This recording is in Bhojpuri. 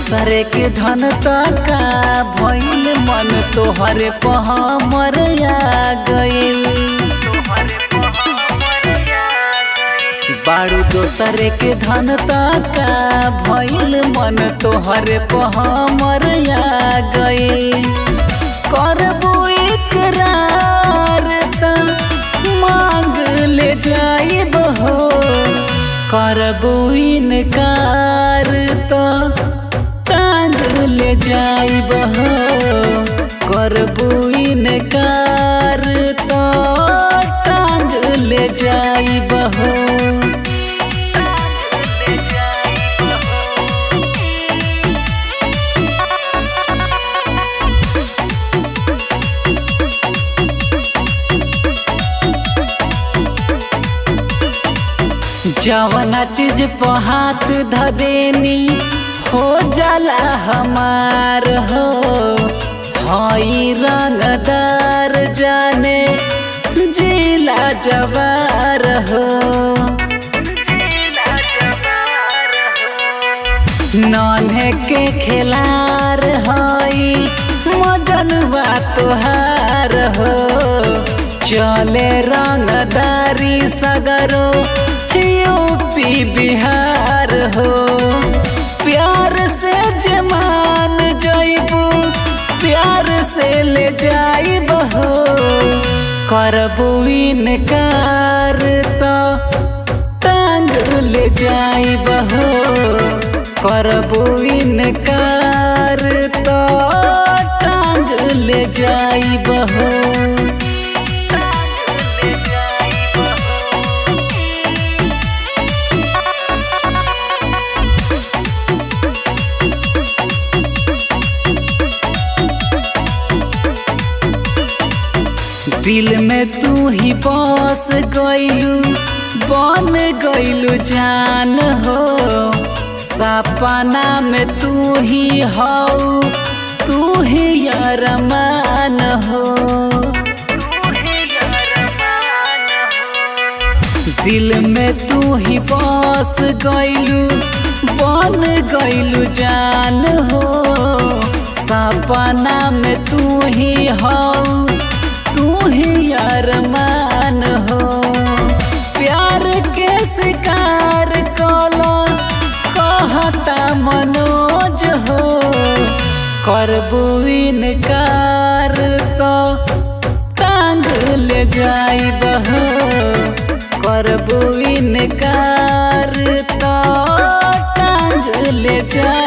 दोसरे के धन तका भइल मन तोहरे पहमर आ गइल बारू दोसरे के धन तका भइल मन तोहरे पहमर आ गइल करबू इकरार त मांग ले जाइब हो करबू इनकार त टांग ले जाइब हो करबू इनकार त टांग ले जाइब हो जवना चीज पे हाथ धदेनी हो जाला हमार हो हई रंगदार जाने जिला जवार हो नन्हे के खिलार हई मजनवा तुहार हो चले रंगदारी सगरो यूपी बिहार हो प्यार से जमान जइबू प्यार से ले जाइब हो करबू इनकार तो टांग ले जाइब हो करबू इनकार तो टांग ले जाइब हो दिल में तू ही बस गइलू बन गइलू जान हो सपना में तू ही हऊ तू ही अरमान हो दिल में तू ही बस गइलू बन गइलू जान हो सपना में तू ही हऊ तू ही अरमान हो प्यार के शिकार कला कहता मनोज हो करबू इनकार तो टांग ले जाइब हो करबू इनकार तो टांग ले जाइब